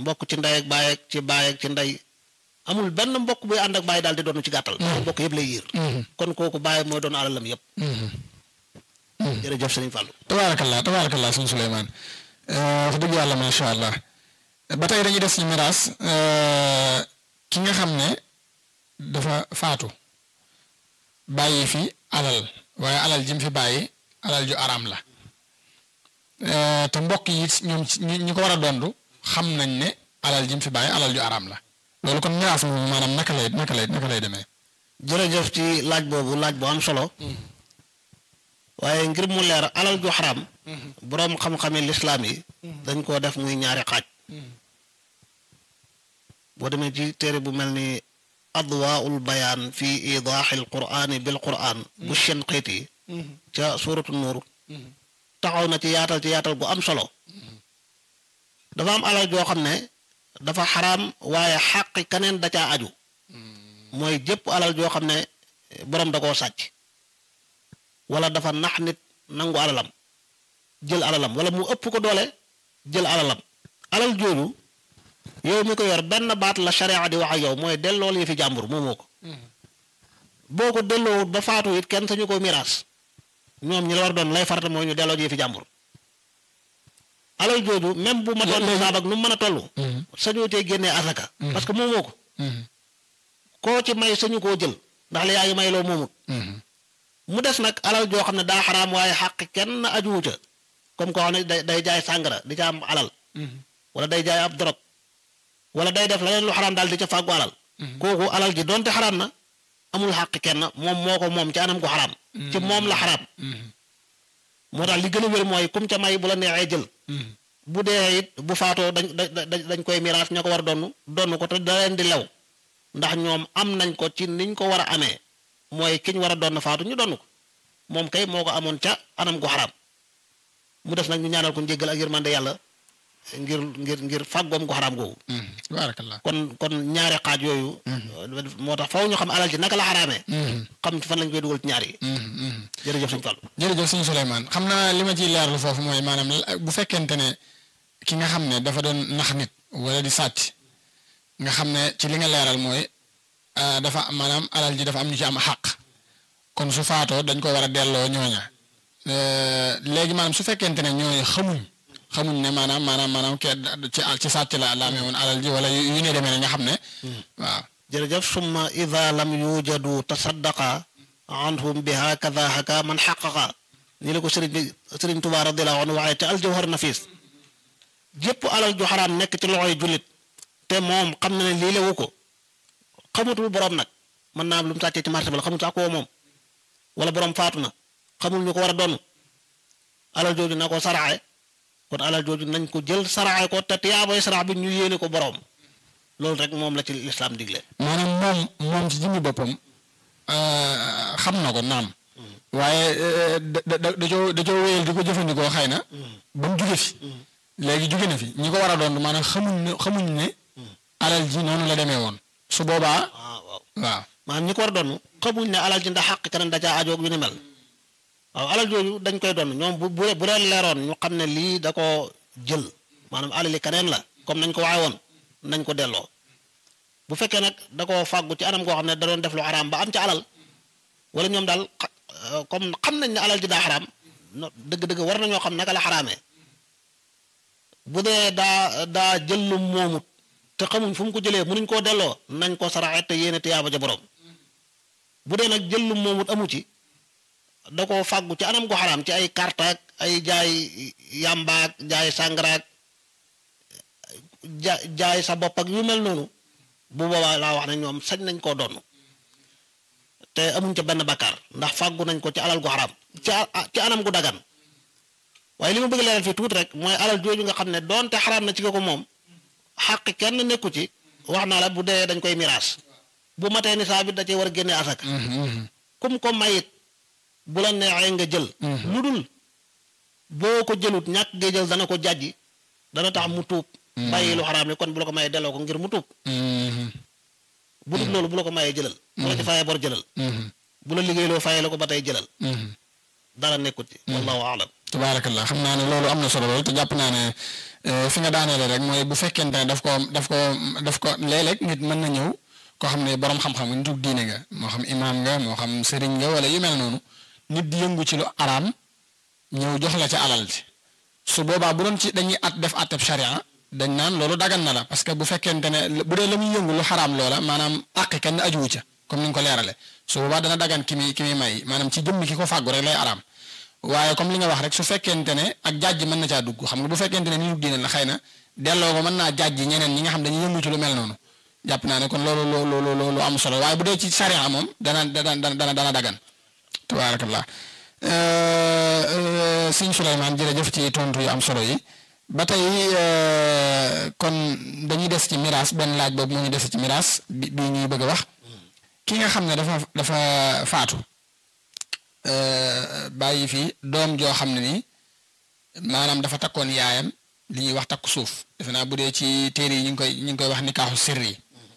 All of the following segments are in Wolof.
mbokk ci ndey ak baay ak ci baay ak ci ndey amul benn mbokk buy ànd ak baay daal di doon ci gàttal. mbokk yëpp lay yiir. kon kooku baay mooy doon alalam yëpp. jërëjëf sëriñ Fallou. tabaarakallah tabaarakallah sëñ Souleymane wax dëgg yàlla macha allah ba tey dañuy des ci miraas ki nga xam ne dafa faatu bàyyi fi alal waaye alal ji mu fi bàyyi alal ju araam la te mbokk yi ñoom ñi ko war a dondu xam nañ ne alal ji mu fi bàyyi alal ju araam la loolu kon miraas moom maanaam naka lay naka lay naka lay demee. jërëjëf ci laaj boobu laaj bu am solo. waaye ngir mu leer alal ju xaraam. boroom xam-xami lislaam yi. dañ koo def muy ñaari xaaj. boo demee ci téere bu mel ni adwaaul bayaan fi idaaxil quraani bil quraan bu Shinqiiti ca suuratu nuur taxaw na ci yaatal ci yaatal gu am solo. dafa am alal joo xam ne dafa xaraam waaye xàqi keneen da caa aju. mooy jëpp alal joo xam ne boroom da koo sàcc. wala dafa nax nit nangu alalam jël alalam wala mu ëpp ko doole jël alalam alal jooju yow mi ko yor benn baat la sharia di wax ak yow mooy dellool yi fi jàmbur moomoo ko boo ko delloowut ba faatu it kenn sañu ko miraas ñoom ñi la war doon lay farata mooy ñu delloo yi fi jàmbur alal jooju même bu ma toll nisaab ak nu mu mën a toll sañoo tee génnee asaka parce que moomoo ko koo ci may sañu koo jël ndax li yaa ngi may loo moomut mu des nag alal joo xam ne daa xaraam waaye xàq kenn ajuwu ca comme koo xam ne day day jaay sàngara di ca am alal wala day jaay ab dorog wala day def leneen lu xaraam daal di ca fàggu alal kooku alal ji donte xaraam na amul xàq kenn moom moo ko moom ci anam gu xaraam ci moom la xaraam moo tax li gën a wér mooy kum ca may bu la neexee jël bu dee it bu faatoo dañ dañ koy miraas ña ko war a donn donn ko te da leen di lew ndax ñoom am nañ ko ci niñ ko war a amee mooy kiñ war a doon faatu ñu donn ko moom kay moo ko amoon ca anam gu xaraam mu des nag ñu ñaanal ko njéggal ak yërmande yàlla ngir ngir ngir fàggoom gu xaraam googu. baarakallah kon kon ñaari xaaj yooyu. moo tax faw ñu xam alal ji naka la xaraamee. xam fan lañ koy dugal ci ñaar yi. jërëjëf sëñ Fallou. jërëjëf sëñ Souleymane xam naa li ma ciy leerlu foofu mooy maanaam bu fekkente ne ki nga xam ne dafa doon nax nit wala di sàcc nga xam ne ci li nga leeral mooy. dafa maanaam alal ji dafa am ñu ci am xàq kon su faatoo dañ ko war a delloo ñooña léegi maanaam su fekkente ne ñooñu xamuñ xamuñ ne maanaam maanaam maanaam ke ci ci sàcc la la amee woon alal ji wala yu ne demee ne nga xam ne waaw jërëjëf summa ida lam yujadu tasaddaqa anhum biha kada haka man xaqaqa nii la ko sëriñ bi sëriñ Tuubaa radiyallaahu anhu waxee te aljawhar nafis jépp alal ju xaraam nekk ci loxoy jullit te moom xam na ne lii lewu ko xamutul borom nag mën naa am lu mu sàccee ci marché ba la xamul sax koo moom wala borom faatu na xamul ñu ko war a doon alal jooju na ko saraxe kon alal jooju nañ ko jël saraxe ko te tiyaaboy sarax bi ñu yéene ko borom loolu rek moom la ci lislaam digle. maanaam moom moom ci jëmmi boppam xam na ko naam. waaye da da da coo da coo wéyal di ko jëfandikoo xëy na. ba mu jóge fi. léegi jóge na fi ñi ko war a doon maanaam xamuñ ne xamuñ ne. alal ji noonu la demee woon. su boobaa. waaw waaw maanaam ñi ko war a doon xamuñ ne alal ji ndax xàq keneen da caa ajoog yu ni mel waaw alal jooju dañ koy doon ñoom bu bu bu leen leeroon ñu xam ne lii da ko jël maanaam alali keneen la comme nañ ko waxee woon nañ ko delloo bu fekkee nag da koo fàggu ci anam goo xam ne da doon def lu xaraam ba am ci alal wala ñoom daal comme xam nañ ne alal ji daa xaraam dëgg-dëgg war nañoo xam naka la xaraamee bu dee daa daa jël lu moomut te xamuñ fu mu ko jëlee mënuñ koo delloo nañ ko saraxe te yéene tiyaaba ja borom bu dee nag jël lu moomut amu ci da koo fàggu ci anam gu xaraam ci ay kartaak ay jaay yàmbaak jaay sàngaraak ja jaay sa bopp ak yu mel noonu bu boobaa laa wax ne ñoom sañ nañ koo donn te amuñ ca benn bakkaar ndax fàggu nañ ko ci alal gu xaraam ci ci anam gu dagan waaye li ma bëgg leeral fii tuuti rek mooy alal jooju nga xam ne doonte xaraam na ci ko moom xàq kenn nekku ci wax naa la bu dee dañ koy miraas bu matee nisaa bi da cee war a génne asaka kum ko mayit bu la neexee nga jël lu dul boo ko jëlut ñàkk ngay jël dana ko jàjji dana tax mu tuub bàyyi lu xaraam li kon bu la ko mayee delloo ko ngir mu tuub bu dul loolu bu la ko mayee jëlal bu la ci fayee bor jëlal bu la liggéeyloo fayee la ko ba tey jëlal dara nekkut ci wallahu aalam tabaarakallah xam naa ne loolu am na solo lool te jàpp naa ne fi nga daaneele rek mooy bu fekkente ne daf ko daf ko daf ko léeg-léeg nit mën na ñëw koo xam ne borom xam-xam nga nitu diine nga moo xam imaam nga moo xam sëriñ nga wala yu mel noonu nit di yëngu ci lu araam ñëw jox la ca alal ji su boobaa bu doon ci dañuy at def atteb sharia dañ naan loolu dagan na la parce que bu fekkente ne bu dee la muy yëngu lu xaraam loola maanaam àq kenn ajuwu ca comme ni nga ko leerale su boobaa dana dagan ki muy ki muy may maanaam ci jëmmi ki ko fàggu rek lay araam waaye comme li nga wax rek su fekkente ne ak jàjj mën na caa dugg xam nga bu fekkente ne ni ñu diine la xëy na delloo ko mën naa jàjj ñeneen ñi nga xam dañuy yëngu ci lu mel noonu jàpp naa ne kon loolu loolu loolu lu am solo waaye bu dee ci sharia moom dana dana dana dana dagan tabaarakallah sëñ Souleymane jërëjëf ci tontu yu am solo yi ba tey kon dañuy des ci miraas benn laaj boobu moo ñu des ci miraas bi bi ñuy bëgg a wax ki nga xam ne dafa dafa faatu bàyyi fi doom joo xam ne nii maanaam dafa takkoon yaayam li ñuy wax takku suuf defe naa bu dee ci téere yi ñu ngi koy ñu ngi koy wax nikaaxu sirri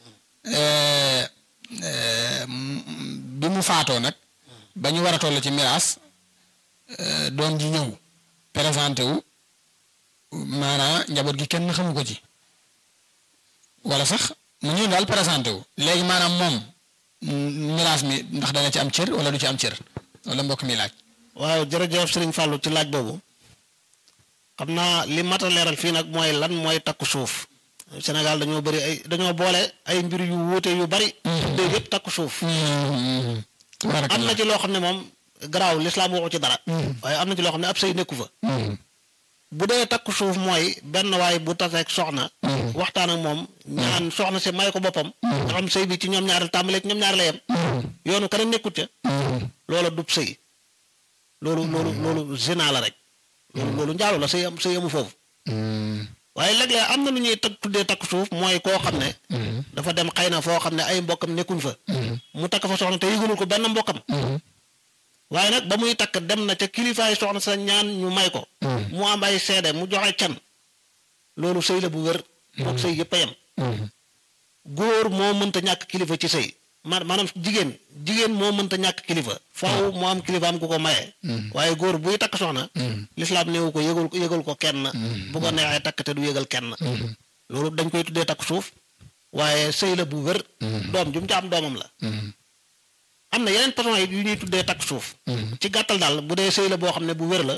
bi mu faatoo nag ba ñu war a toll ci miraas doom ji ñëw présenté wu maanaam njaboot gi kenn xamu ko ci wala sax mu ñëw daal présenté wu léegi maanaam moom miraas mi ndax dana ci am cër wala du ci am cër wala mbokk mi laaj. waaw jërëjëf Serigne Fallou ci laaj boobu xam naa li mat a leeral fii nag mooy lan mooy takku suuf Sénégal dañoo bëri ay dañoo boole ay mbir yu wuute yu bari. tuddee yëpp takku suuf. am na ci loo xam ne moom garaaw lislaam waxu ci dara. waaye am na ci loo xam ne ab sëy nekku fa. bu dee takku suuf mooy benn waay bu taseeg soxna. waxtaan ak moom ñaan soxna si may ko boppam. nga xam sëy bi ci ñoom ñaar tàmbalee ci ñoom ñaar la yem. yoonu keneen nekkut ca. loola dub sëy. loolu loolu loolu zina la rek. loolu loolu njaaloo la sëy am sëy amu foofu. waaye léeg-léeg am na lu ñuy tag tuddee takku suuf mooy koo xam ne. dafa dem xëy na foo xam ne ay mbokkam nekkuñ fa. mu takk fa soxna te yëgalul ko benn mbokkam. waaye nag ba muy takk dem na ca kilifaay soxna sa ñaan ñu may ko. mu am ay seede mu joxe can. loolu sëy la bu wér. moog sëy yëpp a yem. góor moo mënta ñàkk kilifa ci sëy maanaam jigéen jigéen moo mënta ñàkk kilifa. faaw mu am kilifaam ku ko maye. waaye góor buy takk soxna. lislaam néewu ko yëgal ko yëgal ko kenn. bu ko neexee takk te du yëgal kenn. loolu dañ koy tuddee takk suuf. waaye sëy la bu wér. doom ju mu ca am doomam la. am na yeneen façon yi yu ñuy tuddee takk suuf. ci gàttal daal bu dee sëy la boo xam ne bu wér la.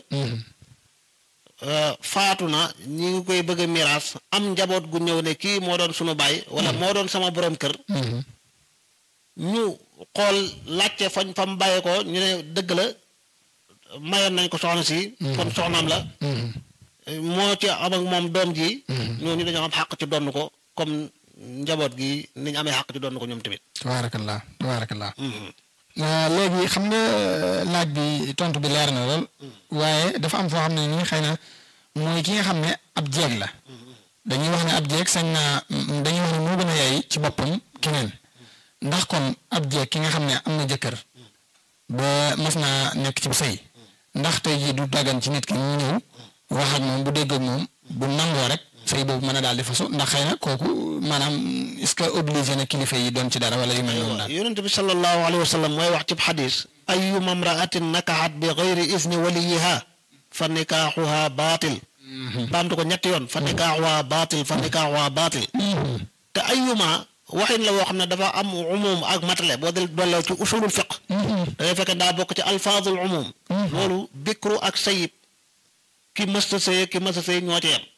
faatu na ñi ngi koy bëgg a miraas am njaboot gu ñëw ne kii moo doon sunu baay. wala moo doon sama borom kër. ñu xool laajte fañ fa mu bàyyee ko ñu ne dëgg la mayoon nañ ko soxna si. kon soxnaam la. moo ci am ak moom doom ji. ñooñu dañoo am xàq ci donn ko comme njaboot gi ni ñu amee xàq ci donn ko ñoom tamit. tabaarakallah tabaarakallah léegi xam nga laaj bi tontu bi leer na lool. waaye dafa am foo xam ne nii xëy na mooy ki nga xam ne ab jeeg la. dañuy wax ne ab jeeg sañ naa dañuy wax ne moo gën a yaay ci boppam keneen. ndax kon ab jeeg ki nga xam ne am na jëkkër ba mas naa nekk ci sëy ndax tey jii du daggan ci nit ki ñu ñëw wax ak moom bu dégg ak moom bu nangoo rek sëy boobu mën a daal di fasu ndax xëy na kooku maanaam est-ce que obligé na kilifa yi doon ci dara wala yu mel noonu daal. yonent bi sallallahu alayhi wa sallam mooy wax ci xadis ayyuma mraatin nakaxat bi gayri isni waliyiha fa nikaaxuha baatil. baamtu ko ñetti yoon fa nikaaxuha baatil fa nikaaxuha baatil. te ayyuma waxin la woo xam ne dafa am umum ak matale boo del dolloo ci usulul fiq da ngay fekk daa bokk ci alfaazul umum loolu bikru ak sayib ki mësta sëy ki mësta sëy ñoo ci yem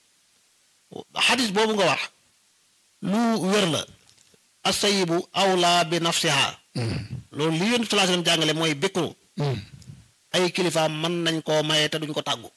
xadis boobu nga wax lu wér la asayibu awla bi nafsiha loolu li yéen salaa sallam jàngale mooy bikru ay kilifaam mën nañ koo maye te duñ ko tàggu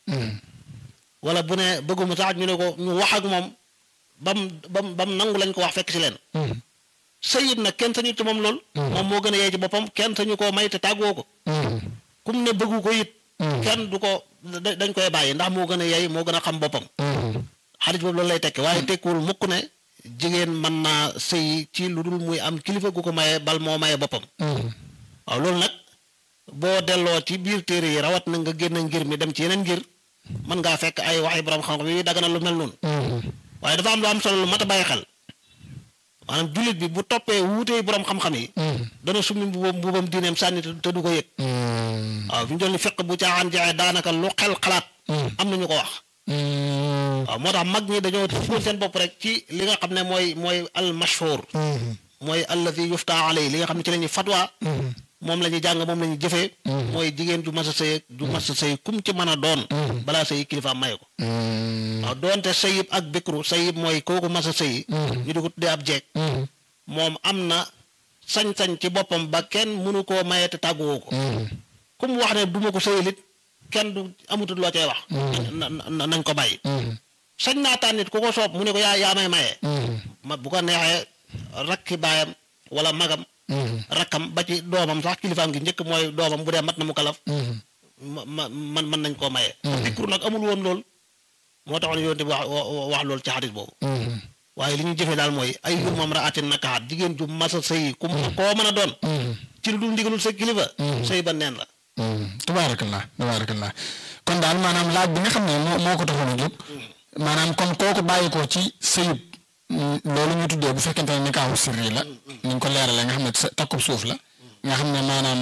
wala bu ne bëgguma sax ñu ne ko ñu wax ak moom bam bam bam nangu lañ ko wax fekk si leen sayid nag kenn sañu ci moom lool moom moo gën a yey ci boppam kenn sañu koo may te tàggoo ko kum ne bëggu ko it kenn du ko dañ koy bàyyi ndax moo gën a yey moo gën a xam boppam xadis boobu loolu lay tekki waaye tekkiwul mukk ne jigéen mën naa sëy ci lu dul muy am kilifa gu ko maye bal moo maye boppam waaw loolu nag boo delloo ci biir téere yi rawat na nga génn ngir mi dem ci yeneen ngir mën ngaa fekk ay waxi borom xam-xam yi dagana lu mel noonu waaye dafa am lu am solo lu mat a bàyyi xel maanaam jullit bi bu toppee wuutee borom xam-xam yi. dana summi mbubam mbubam diineem sànni te du ko yëg. waaw waaw fi ñu toll ni fiq bu caaxaan jeexee daanaka lu xel xalaat am na ñu ko wax waaw moo tax mag ñi dañoo tënkoon seen bopp rek ci li nga xam ne mooy mooy al mashhur mooy alladi yufta alay li nga xam ne ci la ñuy fatwa moom la ñuy jàng moom la ñuy jëfee mooy jigéen ju mas a sëy ju mas a sëy kum ci mën a doon balaa sëy kilifa maye ko waaw doonte sëyib ak bikru sëyib mooy kooku mas a sëyi ñu di ko tuddee ab jeeg moom am na sañ-sañ ci boppam ba kenn mënu koo maye te tàgguwoo ko kum wax ne duma ko sëyilit kenn du amutul loo cay wax nañ ko bàyyi sañ naa tànn nit ku ko soob mu ne ko yaa yaa may maye ma bu ko neexee rakki baayam wala magam rakkam ba ci doomam sax kilifaam gi njëkk mooy doomam bu dee mat na mu kalaf ma ma man mën nañ koo maye dikru nag amul woon lool moo taxoon yonte bi wax wax loolu ci xadis boobu waaye li ñuy jëfee daal mooy ay yu moom ra atin nakaxat jigéen ju masa sëy ku koo mën a doon ci lu dul ndigalul sa kilifa sëy ba neen la tabaarakallah tabaarakallah kon daal maanaam laaj bi nga xam ne moo moo ko taxoon a jóg maanaam kon kooku bàyyi ko ci sëyub loolu ñu tuddee bu fekkente ne nikaahu sirri la ni ñu ko leeralee nga xam ne takkub suuf la nga xam ne maanaam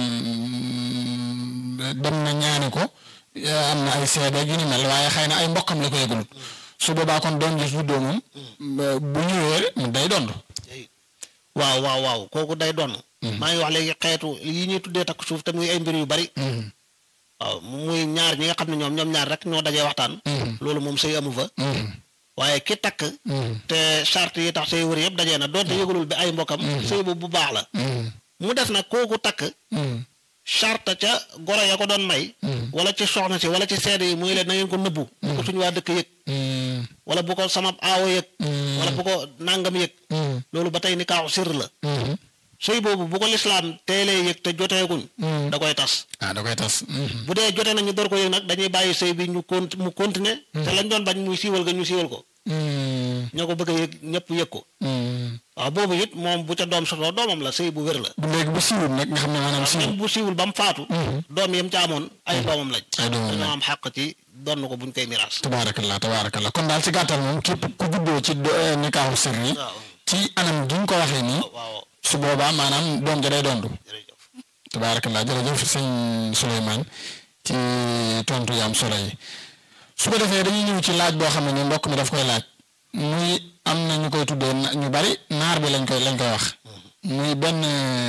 dem na ñaani ko am na ay seede yu ni mel waaye xëy na ay mbokkam la ko yëgalut su boobaa kon doom ji su juddoo moom bu ñëwee mu day dond waaw waaw waaw kooku day donn maa ngi wax léegi xeetu yi ñuy tuddee takk suuf te muy ay mbir yu bari waaw muy ñaar ñi nga xam ne ñoom ñoom ñaar rek ñoo dajee waxtaan loolu moom sëy amu fa waaye ki takk te charte yi tax sëy wër yëpp dajee na doonte yëgalul bi ay mbokkam sëy boobu bu baax la mu def nag kooku takk charte ca goro ya ko doon may wala ci soxna si wala ci seede yi muy leen na ngeen ko nëbbu bu ko suñu waa dëkk yëg wala bu ko sama aawo yëg wala bu ko nàngam yëg loolu ba tey ni kaaxu sirr la sëy boobu bu ko lislaam teelee yëg te joteeguñ da koy tas ah da koy tas bu dee jote nañu door ko yëg nag dañuy bàyyi sëy bi ñu cont mu continuer te lañ doon bañ muy siiwal ga ñu siiwal ko ñoo ko bëgg a yëg ñëpp yëg ko waaw boobu it moom bu ca doom sotoo doomam la sëy bu wér la bu léegi bu siiwul nag nga xam ne maanaam siiwul même bu siiwul ba mu faatu doom yam ca amoon ay doomam lañ ay doomam lañ dañoo am xàq ci donn ko buñ koy miraas tabaarakallah tabaarakallah kon daal ci gàttal moom képp ku juddoo ci nikaahu sirri waaw ci anam gi nga ko waxee nii waaw su boobaa maanaam doom ja day dondu jërëjëf tabaarakallah jërëjëf sëñ Souleymane ci tontu yaam solo yi su ko defee dañuy ñëw ci laaj boo xam ne ni mbokk mi daf koy laaj muy am na ñu koy tuddee na- ñu bari naar bi lañ koy lañ koy wax muy benn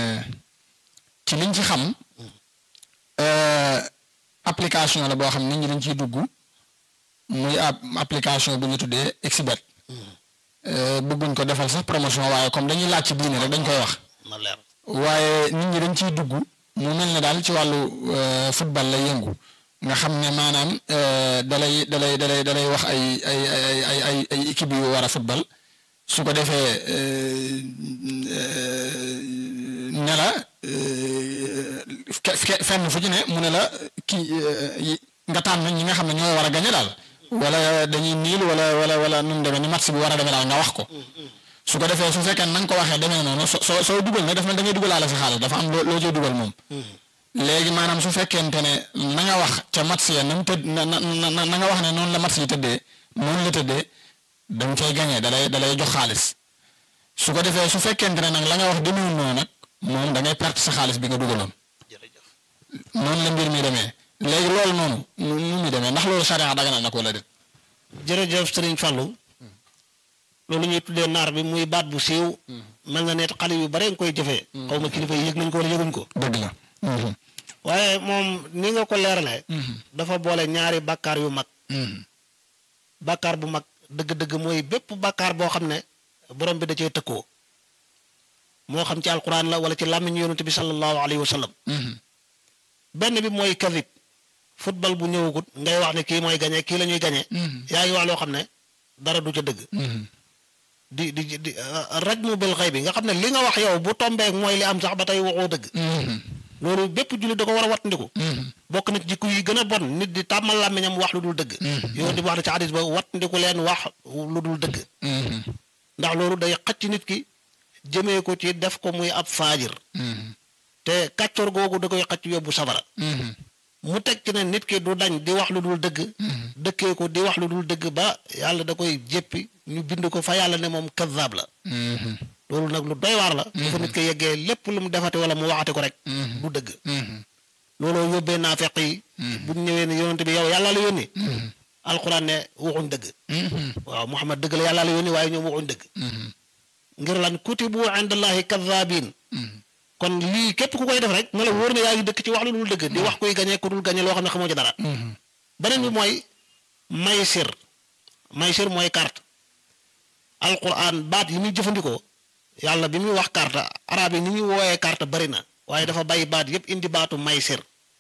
ci liñ ci xam euh, application la boo xam nit ñi dañ ciy dugg muy ab application bu ñu tuddee Xbet Euh, bëgguñ ko defal sax promotion waaye comme dañuy laaj ci diine rek dañ koy wax na leer waaye nit ñi dañ ciy dugg mu mel ne daal ci wàllu euh, football lay yëngu nga xam ne maanaam euh, dalay dalay dalay dalay wax ay ay ay ay ay ay équipe yu war a football su ko defee euh, euh, ne la euh, fe- fe- fenn fu ci ne mu ne la kii euh, yi- nga tànn ñi nga xam ne ñoo war a gañe daal wala dañuy niil wala wala wala nu mu demee ni match bi war a demee daal nga wax ko. su ko defee su fekkee na nga ko waxee demee noonu so soo soo dugal nag dafa mel da ngay dugalaale sa xaalis dafa am loo loo cee dugal moom. léegi maanaam su fekkente ne na nga wax ca match ya na mu tëdd na na na na nga wax ne noonu la match yi tëddee noonu la tëddee da nga cay gañee da lay da lay jox xaalis su ko defee su fekkente ne nag la nga wax demeewul noonu nag moom da ngay perte sa xaalis bi nga dugaloon jërëjëf noonu la mbir mi demee léegi loolu noonu nu nu muy demee ndax loolu charia daganal na ko wala déet. jërëjëf Sëriñ Fallou loolu ñuy tuddee naar bi muy baat bu siiw mel na ne xale yu bare nga koy jëfee xaw ma kilifa yi yëg nañ ko wala yëguñ ko dëgg la. waaye moom ni nga ko leeralee dafa boole ñaari bàkkaar yu mag bàkkaar bu mag dëgg-dëgg mooy bépp bàkkaar boo xam ne borom bi da cee tëkkoo moo xam ci alquran la wala ci làmmiñu yonent bi sallallahu alayhi wa sallam benn bi mooy kadib football bu ñëwagut ngay wax ne kii mooy gañe kii la ñuy gañe yaa ngi wax loo xam ne dara du ca dëgg di di di rajmu bil xëy bi nga xam ne li nga wax yow bu tombeek mooy li am sax ba tey waxoo dëgg loolu bépp jullit da ko war a wattandiku bokk na ci jikko yi gën a bon nit di tàmmal làmmiñam wax lu dul dëgg yow di wax na ci hadis ba wattandiku leen wax lu dul dëgg ndax loolu day xacc nit ki jëmee ko ci def ko muy ab faajir te kàccoor googu da koy xacc yóbbu safara mu teg ci ne nit ki du dañ di wax lu dul dëgg dëkkee ko di wax lu dul dëgg ba yàlla da koy jéppi ñu bind ko fa yàlla ne moom kazaab la loolu nag lu doy waar la bu fa nit ko yeggee lépp lu mu defate wala mu waxate ko rek du dëgg looloo yóbbee naafeq yi bu ñu ñëwee ne yonent bi yow yàlla la yónni alquran ne waxuñ dëgg waaw Muhammad dëgg la yàlla la yónni waaye ñoom waxuñ dëgg ngir lan kutibu indallahi kadhabin kon lii képp ku koy def rek nga la wóor ne yaa ngi dëkk ci wax lu dul dëgg di wax kuy gañe ku dul gañe loo xam ne xamoo ci dara beneen bi mooy maysir maysir mooy carte alquran baat yi muy jëfandikoo yàlla bi muy wax carte arab yi ni ñuy wooyee carte bari na waaye dafa bàyyi baat yépp indi baatu maysir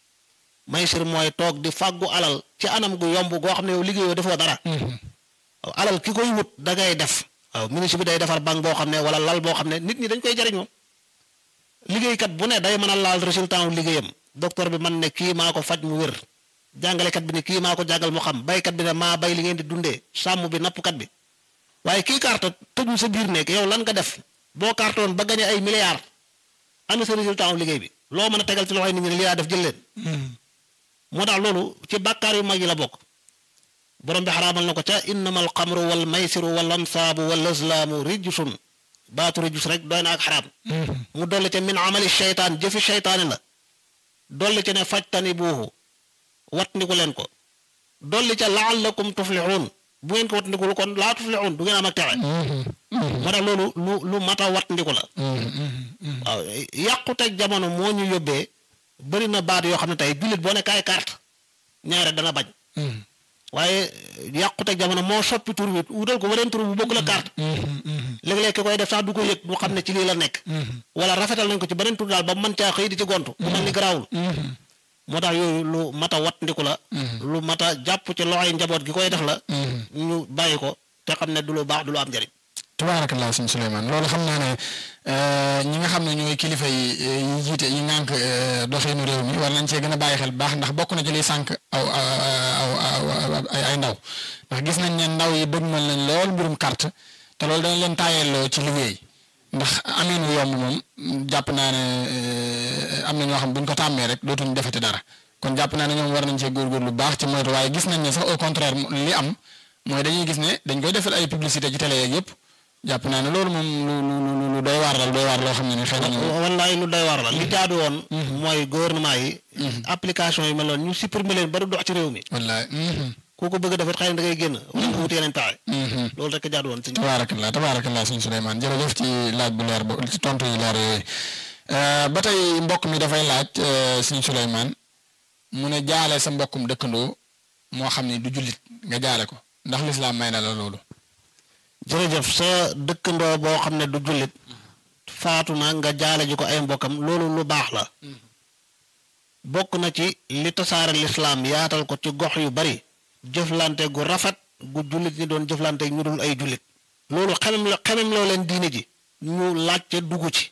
maysir mooy toog di fàggu alal ci anam gu yomb goo xam ne yow liggéeyoo defoo dara waaw alal ki koy wut da ngay def waaw ministre bi day defar banque boo xam ne wala lal boo xam ne nit ñi dañ koy jariñoo liggéeykat bu ne day mën a laal résultat wu liggéeyam docteur bi man ne kii maa ko faj mu wér jàngalekat bi ne kii maa ko jàngal mu xam baykat bi ne maa bay li ngeen di dundee sàmm bi nappkat bi waaye kii carte tëju sa biir nekk yow lan nga def boo cartoon ba gañe ay milliards ana sa résultat wu liggéey bi loo mën a tegal ci loxoy nit ñi ne lii laa def jël leen moo tax loolu ci bàkkaar yu mag yi la bokk borom bi xaraamal na ko ca innamal xamru wal maysiru wal ansaabu wal azlaamu rijsun baatu rijus rek doy na ak xaraam mu dolli ca min amali sheytaan jëfi sheytaani la dolli ca ne fajtani buuxu wat ndiku leen ko dolli ca laallakum tuflixuun bu ngeen ko wat ndikul kon laa tuflixuun du ngeen am ak texe moo tax loolu lu lu mat a wat ndiku la waaw yàquteg jamono moo ñu yóbbee bëri na baat yoo xam ne tey jullit boo ne kaay carte ñaare dana bañ waaye yàquteg jamono moo soppi tur bi wutal ko weneen tur bu bokk la carte léeg-léeg ki koy def sax du ko yëg du xam ne ci lii la nekk wala rafetal nañ ko ci beneen tur daal ba mën caa xëy di ci gontu bu mel ni garaawul moo tax yooyu lu mat a wat ndiku la lu mat a jàpp ci loxoy njaboot gi koy def la ñu bàyyi ko te xam ne du lu baax du lu am njëriñ tabaarakallaa sëñ Souleymane loolu xam naa ne ñi nga xam ne ñooy kilifa yi yi jiite yi ngànk doxinu réew mi war nañ cee gën a bàyyi xel baax ndax bokk na ci liy sànq aw aw ay ndaw ndax gis nañ ne ndaw yi dëgmal nañ lool mbirum carte te loolu dañ leen taayelloo ci liggéey ndax amiin wu yomb moom jàpp naa ne am na ñoo xam buñ ko tàmmee rek dootuñ defati dara kon jàpp naa ne ñoom war nañ cee góorgóorlu lu baax ci moytu waaye gis nañ ne sax au contraire li am mooy dañuy gis ne dañ koy defal ay publicité ci télé yeeg yëpp jàpp naa ne loolu moom lu lu lu doy waar la doy waar loo xam ne ni xëy na wallaay lu doy waar la li jaadu woon mooy gouvernement yi application yi mel noonu ñu supprimer leen ba du dox ci réew mi wallaay ku ko bëgg a defet xëy na da ngay génn wala nga wut yeneen pexe loolu rek jaadu woon tabaarakallah tabaarakallah sëñ Souleymane jërëjëf ci laaj bu leer bo ci tontu yu leer yooyu ba tey mbokk mi dafay laaj sëñ Souleymane mu ne jaale sa mbokkum dëkkandoo moo xam ne du jullit nga jaale ko ndax lislaam may na la loolu jërëjëf sa dëkkandoo boo xam ne du jullit faatu na nga jaale ji ko ay mbokkam loolu lu baax la bokk na ci li tasaare lislaam yaatal ko ci gox yu bari jëflante gu rafet gu jullit ñi doon jëflante ñu dul ay jullit loolu xemem la xemem loo leen diine ji ñu laajte dugg ci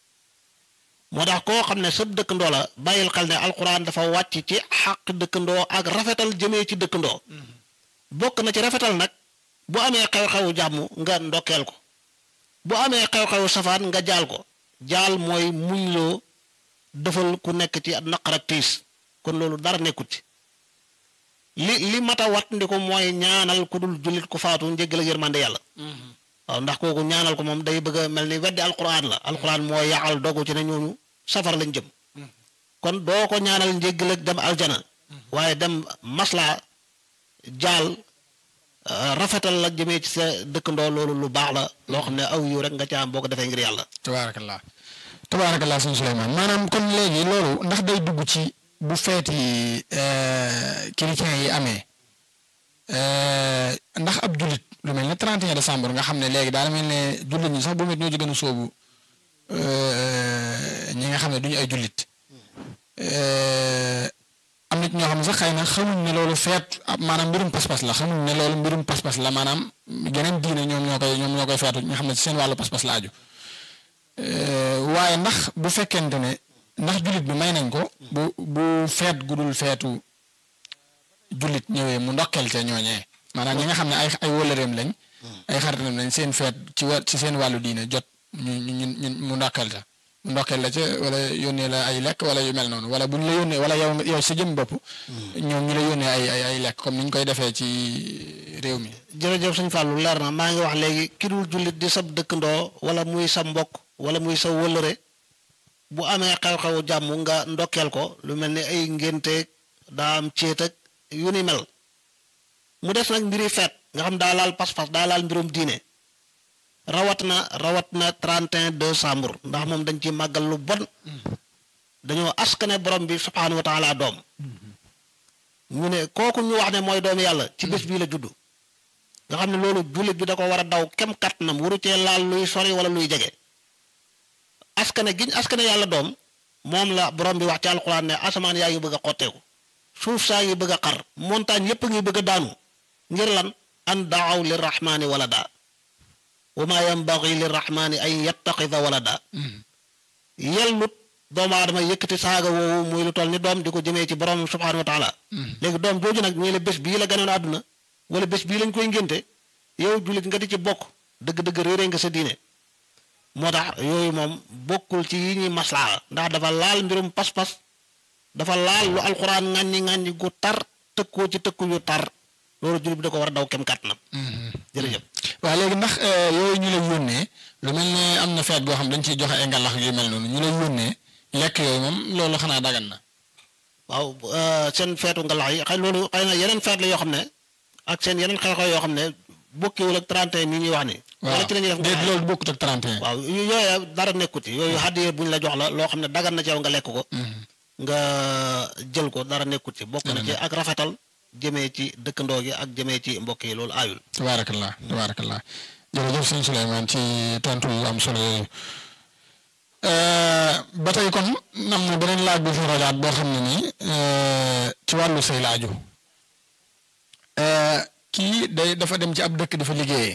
moo tax koo xam ne sab dëkkandoo la bàyyil xel ne alquran dafa wàcc ci xàq dëkkandoo ak rafetal jëmee ci dëkkandoo bokk na ci rafetal nag bu amee xew-xewu jàmm nga ndokkeel ko bu amee xew-xewu safaan nga jaal ko jaal mooy muñ loo defal ku nekk ci naqar ak tiis kon loolu dara nekkut ci li li mata wat ndi ko mooy ñaanal ku dul jullit ku faatu njéggal ak yërmande yàlla waaw ndax kooku ñaanal ko moom day bëgg a mel ni weddi alquran la alquran mooy yaxal dogu ci ne ñooñu safar lañ jëm kon doo ko ñaanal njéggal ak dem aljana waaye dem masla jaal rafetal la jëmee ci sa dëkkandoo loolu lu baax la loo xam ne aw yu rek nga ca am boo ko defee ngir yàlla. tabaarakallah tabaarakallah sëñ Souleymane maanaam kon léegi loolu ndax day dugg ci bu feeti chrétien yi amee ndax ab jullit lu mel ne 31 décembre nga xam ne léegi daal mel ne jullit ñi sax bu met ñoo ci gën a sóobu ñi nga xam ne duñu ay jullit. am na ci ñoo xam ne sax xëy na xamuñ ne loolu feet maanaam mbirum pas-pas la xamuñ ne loolu mbirum pas-pas la maanaam geneen diine ñoom ñoo koy ñoom ñoo koy feetu nga xam ne ci seen wàllu pas-pas la aju waaye ndax bu fekkente ne ndax jullit bi may nañ ko bu bu feet gudul feetu jullit ñëwee mu ndokkeel te ñooñee maanaam ñi nga xam ne ay ay wóllëreem lañ ay xaritam lañ seen feet ci wa ci seen wàllu diine jot ñu ñu ñu mu ndokkeel te mu ndokkeel la ca wala yónnee la ay lekk wala yu mel noonu wala bu ñu la yónnee wala yow yow sa jëm bopp. ñoom ñu la yónnee ay ay ay lekk comme ni ñu koy defee ci réew mi. jërëjëf sëñ Fallou leer na maa ngi wax léegi ki dul jullit di sab dëkkandoo wala muy sa mbokk wala muy sa wëllëre bu amee xew-xewu jàmm nga ndokkeel ko lu mel ni ay ngénteeg daa am céet ak yu ni mel mu des nag mbiri feet nga xam daa laal pas-pas daa laal mbirum diine rawat na rawat na 31 décembre ndax moom dañ ci màggal lu bon dañoo askane borom bi subhaanahu wa taala doom ñu ne kooku ñu wax ne mooy doomu yàlla ci bés bii la juddu nga xam ne loolu jullit bi da ko war a daw kem kàttanam waru cee laal luy sori wala luy jege askane giñ askane yàlla doom moom la borom bi wax ci alxuraan ne asamaan yaa ngi bëgg a xotteeku suuf saa ngi bëgg a xar montagne yépp ngi bëgg a daanu ngir lan an daaw lirrahmaani walada wa maa yambagi lirrahmaani an yattaxida walada yellut doomu aadama yëkkati saaga woowu muy lu toll ni doom di ko jëmee ci borom subhaanahu wa taala léegi doom jooju nag ñuy la bés bii la ganoon àdduna wala bés bii lañ koy ngénte yow jullit nga di ci bokk dëgg-dëgg réere nga sa diine moo tax yooyu moom bokkul ci yi ñuy maslaa ndax dafa laal mbirum pas-pas dafa laal lu alxuraan ŋàññi ŋàññi gu tar tëkkoo ci tëkku yu tar loolu jullit bi da ko war a daw kem kàttanam jërëjëf waaw léegi ndax yooyu ñu lay yónnee lu mel ne am na feet boo xam dañ ciy joxe ay ngalax yu mel noonu ñu lay yónnee lekk yooyu moom loolu xanaa dagan na waaw seen feetu ngalax yi xëy loolu xëy na yeneen feet la yoo xam ne ak seen yeneen xew-xew yoo xam ne bokkiwul ak 31 mi ñuy wax ni wala ci la ñuy def déet loolu bokkut ak 31 waaw yooya dara nekkut ci yooyu hadiye bu ñu la jox la loo xam ne dagan na ci yow nga lekk ko nga jël ko dara nekkut ci bokk na ci ak rafetal jëmee ci dëkkandoo gi ak jëmee ci mbokk yi loolu aayul tabaarakallah tabaarakallah jërëjëf sëñ Souleymane ci tontu yu am solo yooyu ba tey kon am na beneen laaj bu fi rojaat boo xam ne nii ci wàllu say laaju kii day dafa dem ci ab dëkk dafa liggéeyee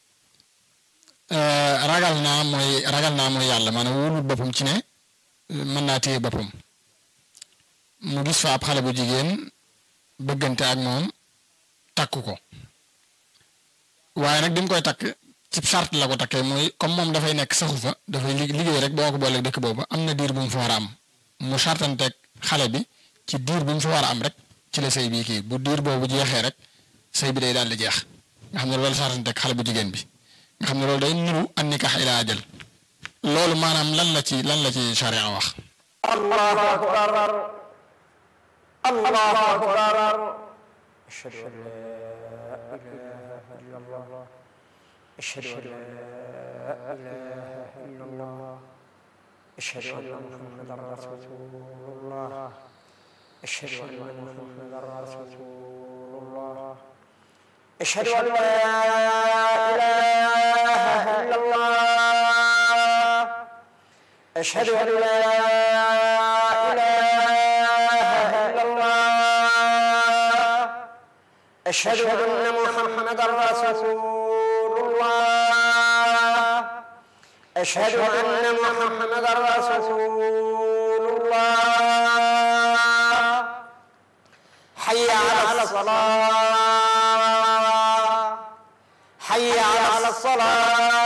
ragal naa mooy ragal naa mooy yàlla maanaam wóolul boppam ci ne mën naa téye boppam mu gis fa ab xale bu jigéen bëggante ak moom takk ko waaye nag bi mu koy takk ci charte la ko takkee mooy comme moom dafay nekk saxu fa dafay liggéey rek boo ko booleeg dëkk boobu am na diir bu mu fa war a am mu chartanteeg xale bi ci diir bu mu fa war a am rek ci la sëy bii kii bu diir boobu jeexee rek sëy bi day daal di jeex nga xam ne loolu chartanteeg xale bu jigéen bi nga xam ne loolu day nuru an nikaax ilaa ajal loolu maanaam lan la ci lan la ci charia wax. allahu akbar allahu akbar ashhadu an la ilaha illa allah ashhadu an la ilaha illa allah ashhadu anna muhammadan rasulullah ashhadu anna muhammadan rasulullah ashhadu an la ilaha illa allah أشهد أن لا إله إلا الله أشهد أن محمدا رسول الله أشهد أن محمدا رسول الله حي على الصلاة حي على الصلاة